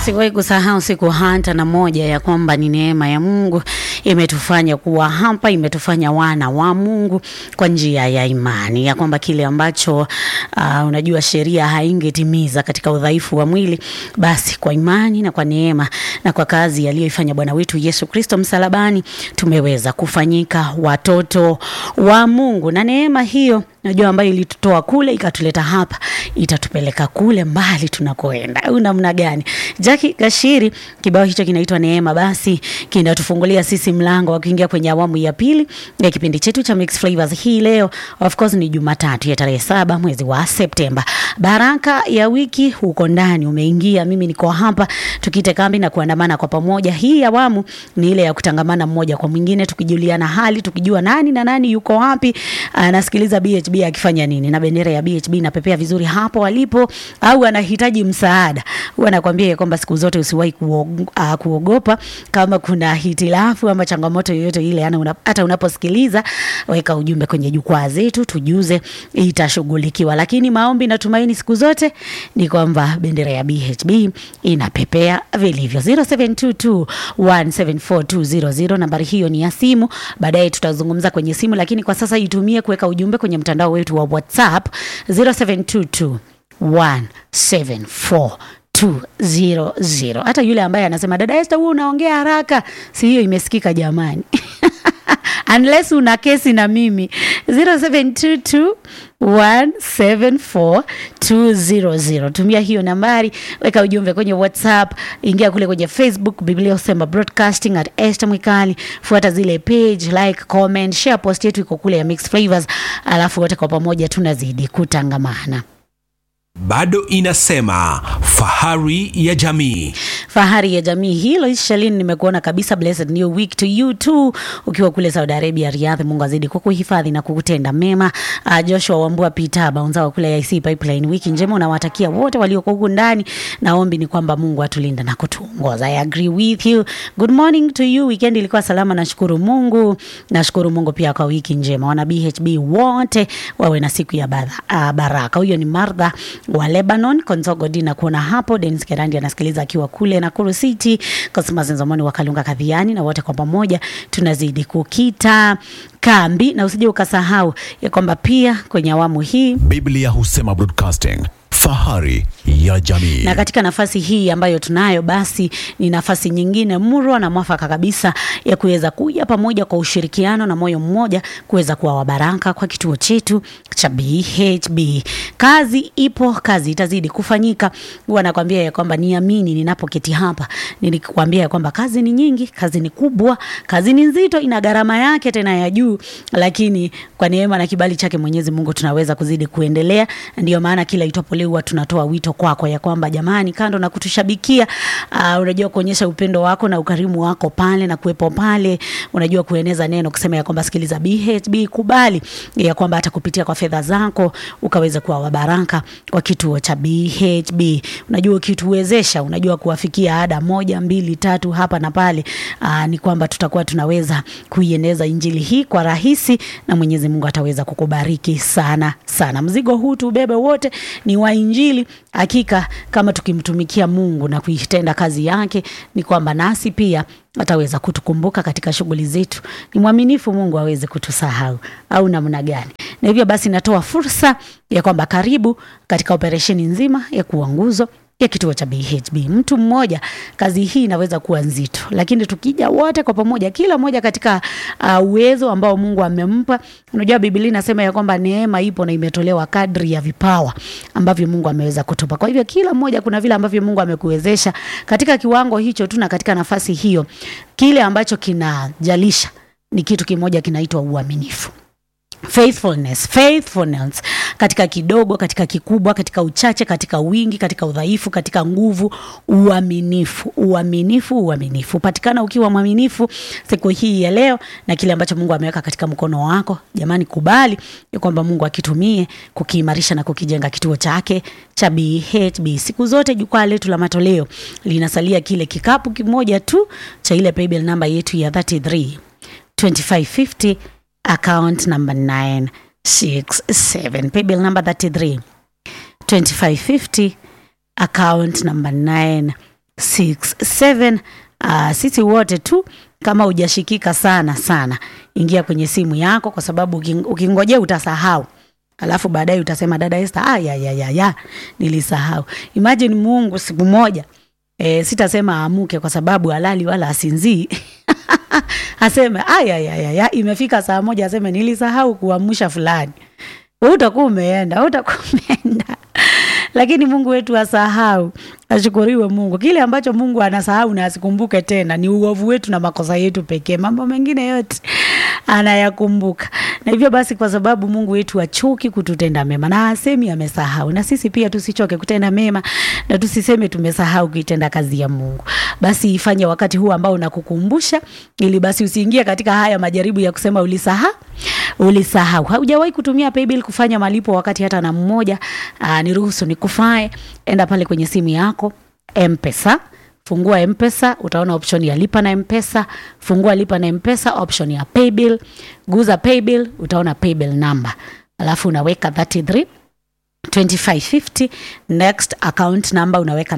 Siwahi kusahau siku hata na moja ya kwamba ni neema ya Mungu imetufanya kuwa hapa, imetufanya wana wa Mungu kwa njia ya imani, ya kwamba kile ambacho uh, unajua sheria haingetimiza katika udhaifu wa mwili, basi kwa imani na kwa neema na kwa kazi aliyoifanya Bwana wetu Yesu Kristo msalabani tumeweza kufanyika watoto wa Mungu, na neema hiyo najua ambayo ilitutoa kule ikatuleta hapa itatupeleka kule mbali tunakoenda au namna gani? Jackie Gashiri, kibao hicho kinaitwa Neema, basi kinatufungulia sisi mlango wa kuingia kwenye awamu ya pili ya kipindi chetu cha Mixed Flavors. Hii leo of course ni Jumatatu ya tarehe saba mwezi wa Septemba. Baraka ya wiki huko ndani umeingia, mimi niko hapa tukite kambi na kuandamana kwa pamoja. Hii awamu ni ile ya kutangamana mmoja kwa mwingine, tukijuliana hali, tukijua nani na nani yuko wapi, anasikiliza BHB akifanya nini, na bendera ya BHB inapepea vizuri hapo alipo, au anahitaji msaada. Huwa nakwambia kwamba siku zote usiwahi kuog, uh, kuogopa kama kuna hitilafu ama changamoto yoyote ile, yani una, hata unaposikiliza weka ujumbe kwenye jukwaa zetu, tujuze, itashughulikiwa. Lakini maombi na tumaini siku zote ni kwamba bendera ya BHB inapepea vilivyo. 0722174200 nambari hiyo ni ya simu, baadaye tutazungumza kwenye simu, lakini kwa sasa itumie kuweka ujumbe kwenye mtandao wetu wa WhatsApp 0722 174 200. Hata yule ambaye anasema dada Esther, wewe unaongea haraka, si hiyo imesikika jamani? unless una kesi na mimi 0722 174200. Tumia hiyo nambari, weka ujumbe kwenye WhatsApp, ingia kule kwenye Facebook Biblia Usema Broadcasting at Esther Mwikali, fuata zile page, like, comment, share post yetu iko kule ya Mixed Flavors, alafu wote kwa pamoja tunazidi kutangamana. bado inasema fahari ya jamii fahari ya jamii hilo Shalin, nimekuona kabisa. Blessed new week to you too, ukiwa kule Saudi Arabia Riyadh. Mungu azidi kukuhifadhi na kukutenda mema. Uh, Joshua Wambua Peter Baunza wa kule IC Pipeline, wiki njema unawatakia wote walioko huku ndani. Naombi ni kwamba Mungu atulinda na kutuongoza. I agree with you. Good morning to you. Weekend ilikuwa salama, nashukuru Mungu. Nashukuru Mungu pia kwa wiki njema. Wana BHB wote wawe na siku ya badha, uh, baraka. Huyo ni Martha wa Lebanon Konzogo Dina kuona hapo. Dennis Kerandi anasikiliza akiwa kule Nakuru City, Cosmas Nzomoni wa Kalunga Kadhiani, na wote kwa pamoja tunazidi kukita kambi, na usije ukasahau ya kwamba pia kwenye awamu hii Biblia Husema Broadcasting, fahari ya jamii. na katika nafasi hii ambayo tunayo basi ni nafasi nyingine murwa na mwafaka kabisa ya kuweza kuja pamoja kwa ushirikiano na moyo mmoja kuweza kuwa wabaraka kwa kituo chetu cha BHB. Kazi ipo, kazi itazidi kufanyika. Huwa nakwambia ya kwamba niamini ninapoketi hapa, nilikwambia ya kwamba kazi ni nyingi, kazi ni kubwa, kazi ni nzito, ina gharama yake tena ya juu, lakini kwa neema na kibali chake Mwenyezi Mungu tunaweza kuzidi kuendelea. Ndio maana kila itwapo leo huwa tunatoa wito kwako ya kwamba jamani, kando na kutushabikia, uh, unajua kuonyesha upendo wako na ukarimu wako pale na kuwepo pale, unajua kueneza neno, kusema ya kwamba sikiliza BHB, kubali ya kwamba hata kupitia kwa fedha zako ukaweza kuwa wabaraka wa kituo cha BHB. Unajua ukituwezesha, unajua kuwafikia ada moja mbili tatu hapa na pale, uh, ni kwamba tutakuwa tunaweza kuieneza injili hii kwa rahisi, na Mwenyezi Mungu ataweza kukubariki sana sana. Mzigo huu tubebe wote ni wa injili. Hakika kama tukimtumikia Mungu na kuitenda kazi yake, ni kwamba nasi pia ataweza kutukumbuka katika shughuli zetu. Ni mwaminifu Mungu aweze kutusahau au namna gani? Na hivyo basi, natoa fursa ya kwamba karibu katika operesheni nzima ya kuwa nguzo ya kituo cha BHB. Mtu mmoja, kazi hii inaweza kuwa nzito, lakini tukija wote kwa pamoja, kila mmoja katika uh, uwezo ambao Mungu amempa. Unajua Biblia inasema ya kwamba neema ipo na imetolewa kadri ya vipawa ambavyo Mungu ameweza kutupa. Kwa hivyo kila mmoja kuna vile ambavyo Mungu amekuwezesha katika kiwango hicho tu na katika nafasi hiyo, kile ambacho kinajalisha ni kitu kimoja kinaitwa uaminifu. Faithfulness, faithfulness katika kidogo, katika kikubwa, katika uchache, katika wingi, katika udhaifu, katika nguvu, uaminifu, uaminifu, uaminifu. Patikana ukiwa mwaminifu siku hii ya leo na kile ambacho Mungu ameweka katika mkono wako. Jamani, kubali ya kwamba Mungu akitumie kukiimarisha na kukijenga kituo chake cha BHB. Siku zote jukwaa letu la matoleo linasalia kile kikapu kimoja tu cha ile paybill namba yetu ya 33 2550 account number 967 paybill number 33 2550 account number 9 967 uh, sisi wote tu kama hujashikika sana sana ingia kwenye simu yako kwa sababu uking- ukingojea utasahau alafu baadaye utasema dada Esther ah, ya, ya, ya, ya, nilisahau imagine mungu siku moja e, sitasema aamuke kwa sababu halali wala asinzii aseme aya ya, ya, ya, imefika saa moja aseme nilisahau kuamsha fulani Wewe utakuwa umeenda wewe utakuwa umeenda lakini mungu wetu asahau ashukuriwe mungu kile ambacho mungu anasahau na asikumbuke tena ni uovu wetu na makosa yetu pekee mambo mengine yote anayakumbuka na hivyo basi kwa sababu mungu wetu achuki kututenda mema na asemi amesahau na sisi pia tusichoke kutenda mema na tusiseme tumesahau kuitenda kazi ya mungu basi ifanye wakati huu ambao unakukumbusha ili basi usiingie katika haya majaribu ya kusema ulisahau ulisahau haujawahi kutumia paybill kufanya malipo wakati hata na mmoja aa, niruhusu nikufae enda pale kwenye simu yako mpesa fungua mpesa utaona option ya lipa na mpesa fungua lipa na mpesa option ya paybill guza paybill utaona paybill number alafu unaweka 33 2550 next account number unaweka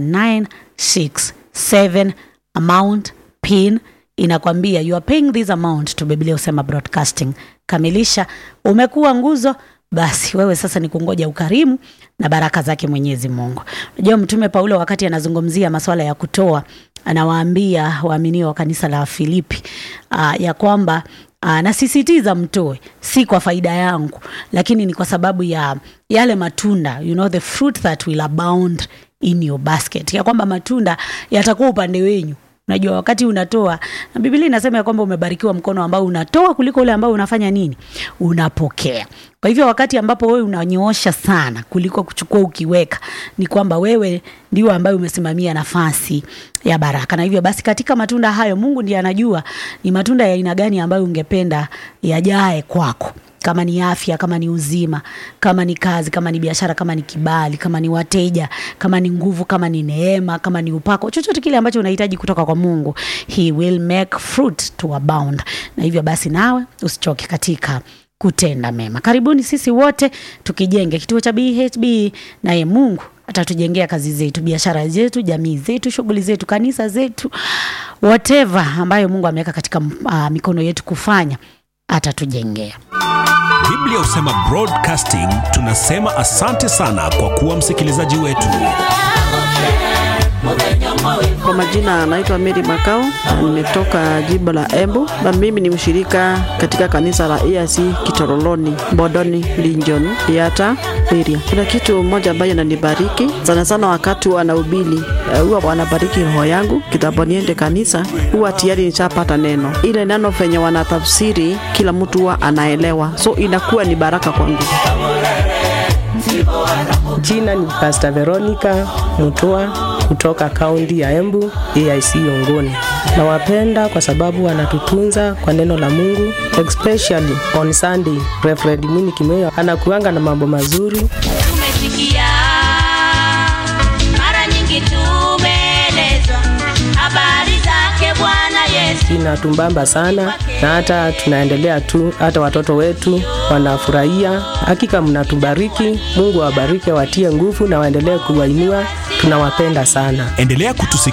967 amount pin inakwambia you are paying this amount to biblia usema broadcasting kamilisha umekuwa nguzo basi wewe sasa ni kungoja ukarimu na baraka zake mwenyezi mungu unajua mtume paulo wakati anazungumzia masuala ya kutoa anawaambia waaminio wa kanisa la filipi uh, ya kwamba uh, nasisitiza mtoe si kwa faida yangu lakini ni kwa sababu ya yale matunda you know the fruit that will abound in your basket ya kwamba matunda yatakuwa upande wenyu unajua wakati unatoa na biblia inasema ya kwamba umebarikiwa mkono ambao unatoa kuliko ule ambao unafanya nini unapokea kwa hivyo wakati ambapo wewe unanyoosha sana kuliko kuchukua ukiweka ni kwamba wewe ndio ambaye umesimamia nafasi ya baraka na hivyo basi katika matunda hayo mungu ndiye anajua ni matunda ya aina gani ambayo ungependa yajae kwako kama ni afya kama ni uzima kama ni kazi kama ni biashara kama ni kibali kama ni wateja kama ni nguvu kama ni neema kama ni upako chochote kile ambacho unahitaji kutoka kwa mungu he will make fruit to abound na hivyo basi nawe usichoke katika kutenda mema karibuni sisi wote tukijenge kituo cha bhb naye mungu atatujengea kazi zetu biashara zetu jamii zetu shughuli zetu kanisa zetu whatever ambayo mungu ameweka katika uh, mikono yetu kufanya atatujengea biblia husema broadcasting tunasema asante sana kwa kuwa msikilizaji wetu Kwa majina anaitwa Mary Makao, na nimetoka jimbo la Embu na mimi ni mshirika katika kanisa la EAC Kitoroloni, Bodoni, Linjon, Yata area. Kuna kitu moja ambayo inanibariki sana sana wakati wanahubiri, eh, huwa wanabariki roho yangu kitambo niende kanisa, huwa tayari nishapata neno. Ile neno venye wanatafsiri kila mtu huwa anaelewa, so inakuwa ni baraka kwangu. Jina ni Pastor Veronica Mutua kutoka kaunti ya Embu, AIC Yongoni. Nawapenda kwa sababu wanatutunza kwa neno la Mungu, especially on Sunday. Reverend Mwini Kimeo anakuanga na mambo mazuri. tumesikia mara nyingi tumeelezwa habari zake bwana yesu Inatumbamba sana na hata tunaendelea tu, hata watoto wetu wanafurahia. Hakika mnatubariki, Mungu awabariki, awatie nguvu na waendelee kuwainua. Tunawapenda sana. endelea kutusikia